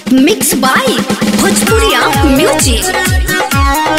mix by Bhojpuriya music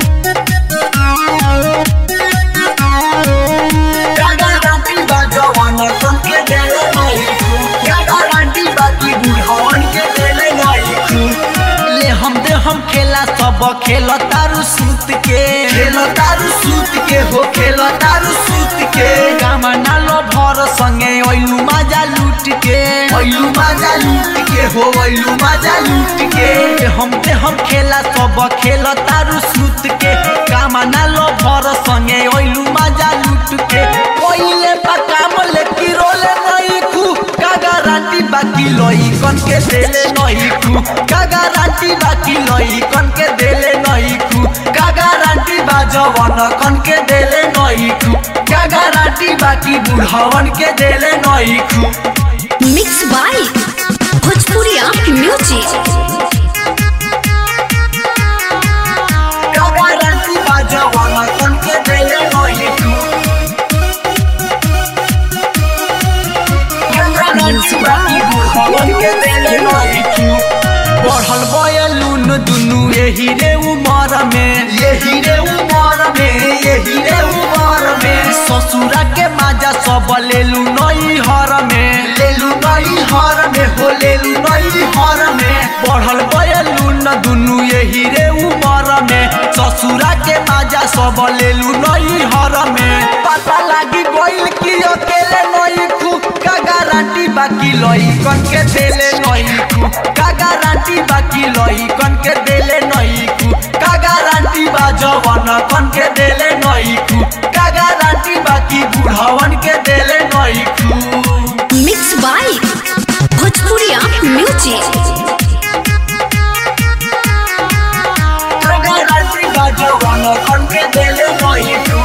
ले हम दे हम खेला सब खेल तारू सूत के खेल तारू सूत के हो खेल तारू सूत के गामा नालो भर संगे ओइलू माजा लूट के ओइलू माजा लूट के हो ओइलू माजा लूट के ले हम दे हम खेला सब खेल तारू सूत के गामा नालो भर संगे ओइलू माजा लूट के ओइले पकाम ले की रोले नहीं खू का गारंटी बाकी लोई कन के देले नहीं खू का गारंटी बाकी लोई कन के देले नहीं खू का गारंटी बा जवन कन के देले नहीं खू का गारंटी बाकी बुढ़वन के देले नहीं खू मिक्स बाय भोजपुरिया म्यूजिक का गारंटी बा जवन कन के देले नहीं खू का गारंटी बाकी बुढ़वन के देले नहीं खू बढ़ल बयलून दुनु यही रे उमर में यही रे उमर में यही रे उमर में ससुरा के माजा सब लेलू नई हर में लेलू नई हर में हो लेलू नई हर में बढ़ल बयलून दुनु यही रे उमर में ससुरा के माजा सब लेलू नई हर में पता लागी गइल कि अकेले नई खू का गारंटी बाकी लई कन के देले नई खू का गारंटी बाकी लई कन के देले नई खू का गारंटी बा जवन कन के देले नई खू का गारंटी बाकी बुढ़वन के देले नई खू मिक्स बाय भोजपुरिया म्यूजिक का गारंटी बा जवन कन के देले नई खू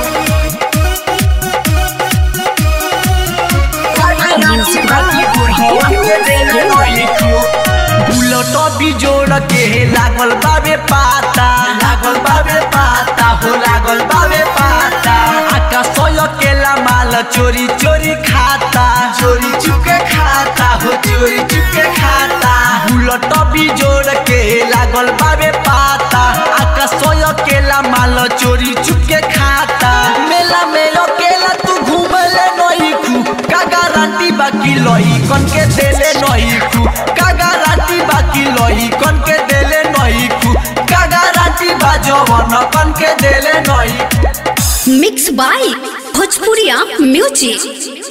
का गारंटी बाकी बुढ़वन के देले नई खू बुलट बिजोड़ के लागल बाबे पाता लागल बाबे पाता हो लागल बाबे पाता आका सोय केला माल चोरी चोरी खाता चोरी चुके खाता हो चोरी चुके खाता बुलट बिजोड़ के लागल बाबे पाता आका सोय केला माल चोरी चुके खाता मेला में अकेला तू घूमले नहीं खू का गारंटी बाकी लई कन के देले नहीं खू का गारंटी बाकी लई कन के देले नहीं खू का गारंटी बा जवन कन के देले नहीं मिक्स बाय भोजपुरिया म्यूजिक